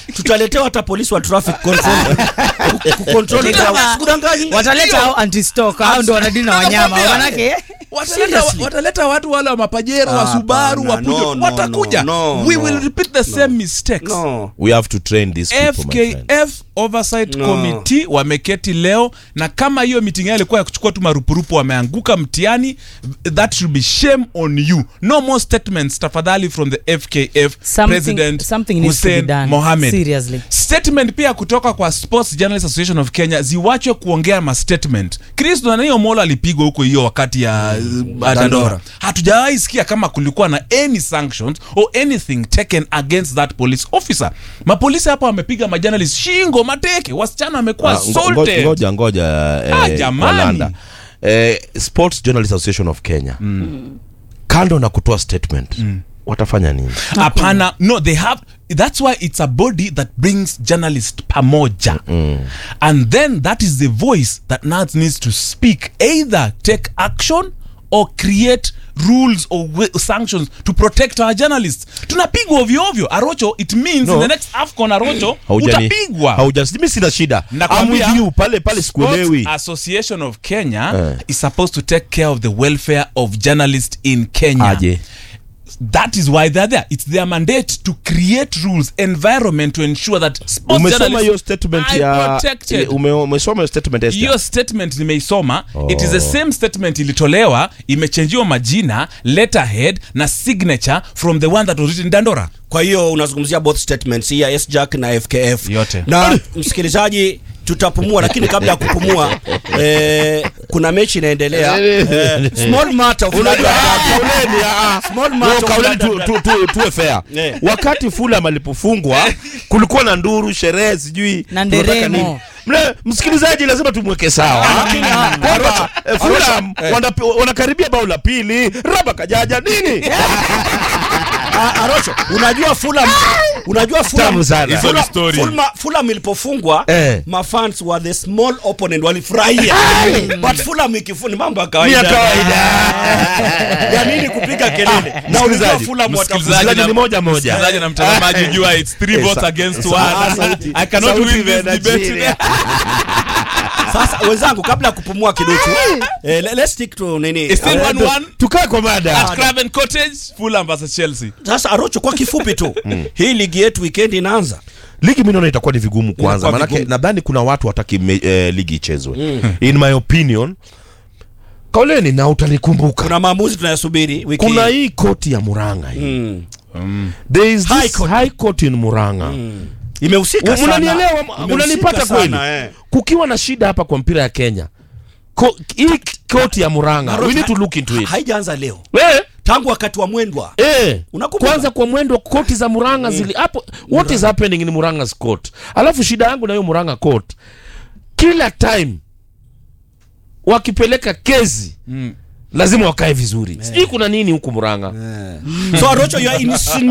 tutaletewa hata polisi wa traffic control kucontrol Kama- sikudanganyi wataleta hao anti-stock hao ndo wanadili na wanyama Nakwambia. manake wataleta, Seriously? wataleta watu wale wa mapajero wa Ah, subaru wa hapana, Peugeot. no, no, watakuja no, we no, will repeat the same mistakes no we have to train these people my friend. fkf oversight No. committee wameketi leo na kama hiyo meeting yao ilikuwa ya kuchukua tu marupurupu wameanguka mtihani that should be shame on you no more statements tafadhali from the fkf Something- president something needs to be Hussein done. Mohamed Seriously. statement pia kutoka kwa sports journalist association of kenya ziwachwe kuongea ma statement chris nanio molo alipigwa huko hiyo wakati ya uh, dandora hatujawahi sikia kama kulikuwa na any sanctions or anything taken against that police officer mapolisi hapa wamepiga majournalist shingo mateke wasichana wamekuwa Ah, ngo- ngo- assaulted ngoja ngoja Ah, eh, jamani. Walanda. eh, sports journalist association of kenya kando na kutoa statement watafanya nini hapana no they have that's why it's a body that brings journalist pamoja and then that is the voice that now needs to speak either take action or create rules or wa- sanctions to protect our journalists tunapigwa ovyo ovyo arocho it means No. in the next afcon arocho Haujani- utapigwa haujani- mimi sina shida I'm Nakwambia, with you pale pale sikuelewi Sports Association of Kenya Eh. is supposed to take care of the welfare of journalists in Kenya. aje That is why they're there. It's their mandate to create rules, environment to ensure that sports umesoma hiyo journalists statement are ya protected. ume- umesoma hiyo statement Esther? hiyo statement nimeisoma it is the same statement ilitolewa imechenjiwa majina letterhead na signature from the one that was written dandora kwa hiyo unazungumzia both statements hii ya sjack na fkf Yote. na msikilizaji tutapumua lakini kabla ya kupumua eh, kuna mechi inaendelea eh, small matter of Unajua, Ladwa ah, Derby. kauleni, ah, ah. Small No, matter of kauleni tu- Ladwa tu- tu- tuwe fair Eh. wakati fulham alipofungwa kulikuwa na nduru sherehe sijui Na tunataka nderemo. nini. Mle, msikilizaji lazima tumweke sawa Lakini, ah, kwamba eh, fulham wanapi- wanakaribia bao la pili raba kajaja nini Ah, Arocho, unajua Fulham unajua Fulham Tamu sana. Hizo ni Fulham- story. Fulham- Fulham ilipofungwa Eh. mafans were the small opponent walifurahia but Fulham ikifuni mambo ya ni kawaida ya kawaida ya nini kupiga kelele na unajua msikilizaji, Fulham watafunga Msikilizaji ni moja moja. msikilizaji na mtazamaji jua it's three Eh, votes sa- against sa- one ah, sauti- i cannot sauti win this imeenda debate chini. today. sasa wenzangu kabla ya kupumua kiduchu eh, le- let's stick to nini It's still Eh, one one tukae kwa mada at Craven Cottage Fulham versus Chelsea sasa Arocho kwa kifupi tu hii ligi yetu weekend inaanza ligi mi naona itakuwa ni vigumu kwanza Itakuwa manake vigumu. nadhani kuna watu wataki me, eh, ligi ichezwe in my opinion kauleni na utanikumbuka kuna maamuzi tunayasubiri wiki kuna hii. hii koti ya muranga hii Mm. there is High this court. high court in muranga imehusika sana unanielewa Imehusika unanipata sana, kweli eh. kukiwa na shida hapa kwa mpira ya kenya Ko, hii koti ya muranga we need to look into it haijaanza leo eh, tangu wakati wa mwendwa eh. Unakumbuka? kwanza kwa mwendo koti za muranga zili hapo what is happening in muranga's court alafu shida yangu na hiyo muranga court kila time wakipeleka kezi lazima wakae vizuri sijui kuna nini huku muranga so Arocho you are insinuating